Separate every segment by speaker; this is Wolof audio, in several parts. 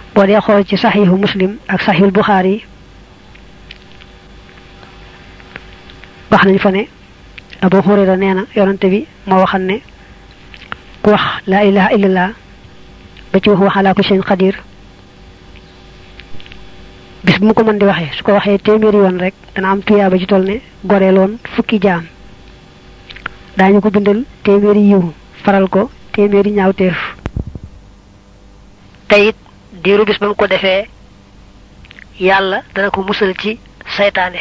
Speaker 1: boo dee xool ci saxiixu muslim ak saxiixul buxaari wax nañ fa ne abu hurayra nee na yonante bi moo waxal ne ku wax laa ilaha illallah ba ci wax waxalaa ko seen xadir bis bu mu ko mën di waxee su ko waxee téeméeri yoon rek dana am tuyaaba ci toll ne goreeloon fukki jaam daañu ko bindal téeméeri yiw faral ko téeméeri ñaawteef te it diiru bis ba mu ko defee yàlla dana ko musal ci saytaane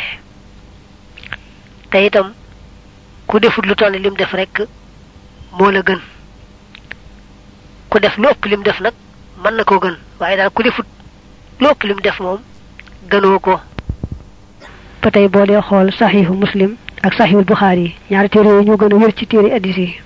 Speaker 1: te itam ku defut lu toll lim def rek moo la gën ku def lu ëpp lim def nag mën na koo gën waaye daal ku defut lu ëpp lim def moom gënoo ko ba tey boo dee xool saxiixu muslim ak saxiixul buxaari yi ñaari téere yooyu ñoo gën a wér ci téere addis yi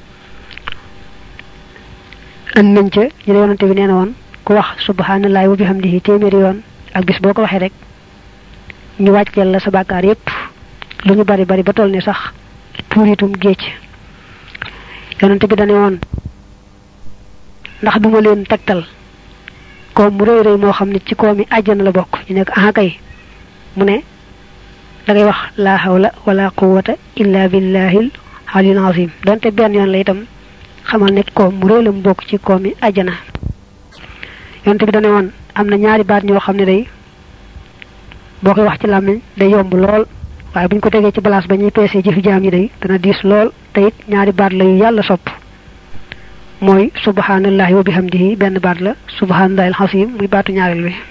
Speaker 1: ën nañ ca ñu ne yonante bi nee na woon ku wax subhanallahi wa bihamdihi téeméeri yoon ak bis boo ko waxee rek ñu wàcceel la sa bàkkaar yépp lu ñu bari bari ba toll ni sax tuuritum géej yonante bi dane woon ndax duma leen tegtal koom mu rëy rëy moo xam ne ci koomi àjjana la bokk ñu nekk aha kay mu ne da ngay wax laa hawla wala quwwata illa billahil aliyul azim donte benn yoon la itam xamal ne koom mu rëy la mu bokk ci koomi àjjana yonte bi dane woon am na ñaari baat ñoo xam ne day boo koy wax ci làmmiñ day yomb lool waaye bu ñu ko tegee ci place ba ñuy peesee jëfi jaam yi day dana diis lool te it ñaari baat la yu yàlla sopp mooy subhanallahi wa bihamdihi benn baat la subhanallahi alxasim muy baatu ñaareel bi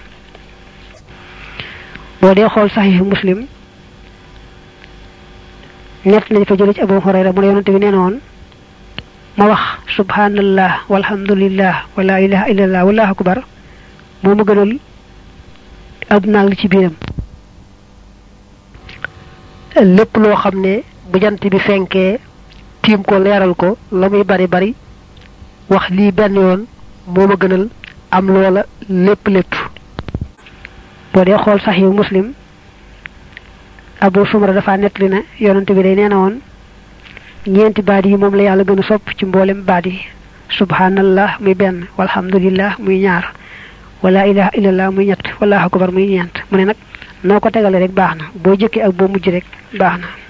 Speaker 1: boo dee xool saxiixu muslim nett nañ fa jële ci abu hurayra mu ne yonante bi nee na woon ma wax subhanallah walhamdulillah wala ilaha illallah wallahu akbar moo ma gënal àdduna li ci biiram lépp loo xam ne bu jant bi fenkee tiim ko leeral ko la muy bari bari wax lii benn yoon moo ma gënal am loola lépp lépp boo dee xool sax yu muslim abu sumra dafa nettali ne yonante bi day nee na woon ñeenti baat yi moom la yàlla gën a sopp ci mboolem baat yi subhanallah muy benn walhamdulillah muy ñaar wala ilaha illallah muy ñett wallahu akbar muy ñeent mu ne nag noo ko tegale rek baax na boo jëkkee ak boo mujj rek baax na